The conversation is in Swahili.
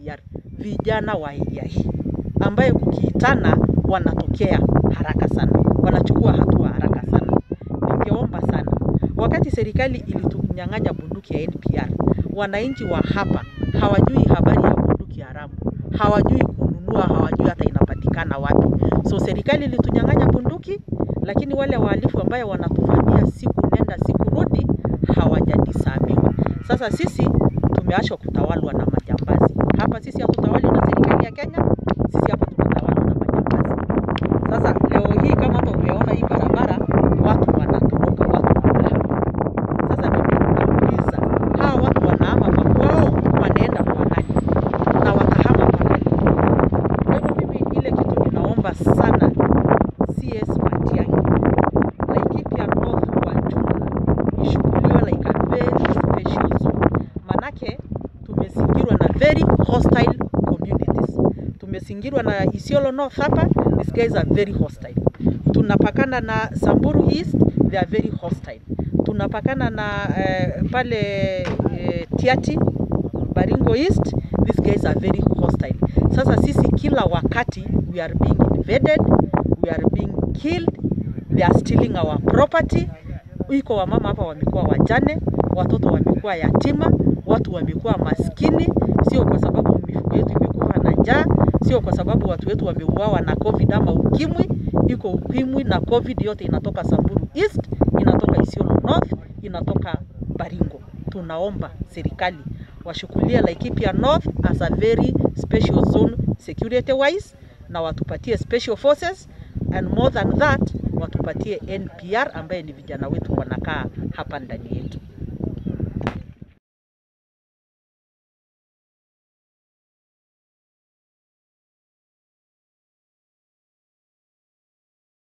NPR, vijana wa area hii ambaye kukiitana wanatokea haraka sana, wanachukua hatua haraka sana. Ningeomba sana, wakati serikali ilitunyang'anya bunduki ya NPR, wananchi wa hapa hawajui habari ya bunduki haramu, hawajui kununua, hawajui hata inapatikana wapi. So serikali ilitunyang'anya bunduki, lakini wale wahalifu ambaye wanatuvamia siku nenda siku rudi hawajadisabiwa. Sasa sisi tumeachwa kutawalwa na majambazi hapa. Sisi hatutawali na serikali ya Kenya, sisi hapa tunatawalwa na majambazi. Sasa leo hii kama hapa umeona hii barabara, watu wanatoroka, watu wanahama. Sasa mimi nauliza hawa watu wanahama makwao, wanaenda kwa nani na watahama mpaka lini? Kwa hivyo mimi ile kitu ninaomba sana CS Matiang'i, Laikipia North kwa jumla ishughuliwe like a very special zone, manake tumezingirwa na very hostile communities. Tumezingirwa na Isiolo North hapa, these guys are very hostile. Tunapakana na Samburu East, they are very hostile. Tunapakana na eh, pale eh, Tiati Baringo East, these guys are very hostile. Sasa sisi kila wakati we are being invaded, we are being killed, they are stealing our property. Iko wamama hapa wamekuwa wajane, watoto wamekuwa yatima, watu wamekuwa maskini, sio kwa sababu mifugo yetu imekufa na njaa, sio kwa sababu watu wetu wameuawa na COVID ama ukimwi. Iko ukimwi na COVID yote inatoka Samburu East, inatoka Isiolo North, inatoka Baringo. Tunaomba serikali washukulie Laikipia North as a very special zone security wise, na watupatie special forces and more than that watupatie NPR ambaye ni vijana wetu wanakaa hapa ndani yetu.